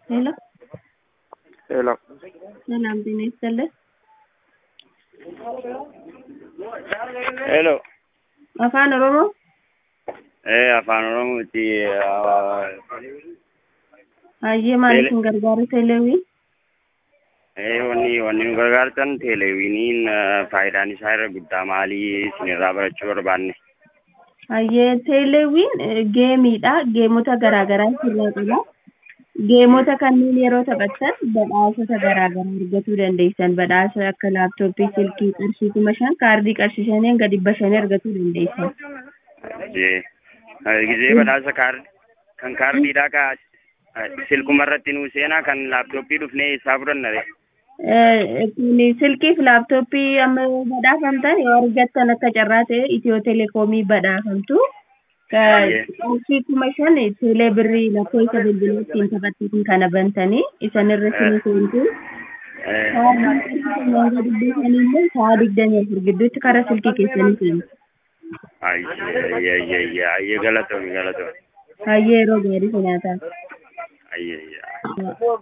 ሄሎ ሄሎ ሰላም ጤና ይስጥልን። ሄሎ afaan oromoo ee afaan oromooti hayyee maaliif hin gargaaru teeleewii ee wanni wanni nu gargaartan teeleewiniin faayidaan isaa irra guddaa maalii isinirraa barachuu barbaanne hayyee teeleewiin eh, geemiidha geemota garaagaraa sirraa qaba geemota kanneen yeroo taphattan badhaasota garaagaraa argachuu dandeessan badhaasa akka laaptooppii silkii qarshii kuma shan kaardii qarshii shanii hanga dhibba shanii argachuu dandeessan jee gizee badhaasa kaardi kan kaardiidhaa ka silkuma irratti nuu seenaa kan laaptooppii dhufnee isaa fudhannare Eh, kun silkiif laaptooppii amma badhaafamtan yoo argattan akka carraa ta'e itiyoo telekoomii badhaafamtu Ka- Baay'ee. qarshii kuma shan teelee birrii lakkoofsa bilbilaa ittiin taphattan kana bantanii isanirra sini seentu hanga dhibba shaniillee sa'a digdamii afur gidduutti karaa silkii keessanii seentu ayyee ayyee galatoomi galatoomi hayyee yeroo gaarii sinaataa ayyee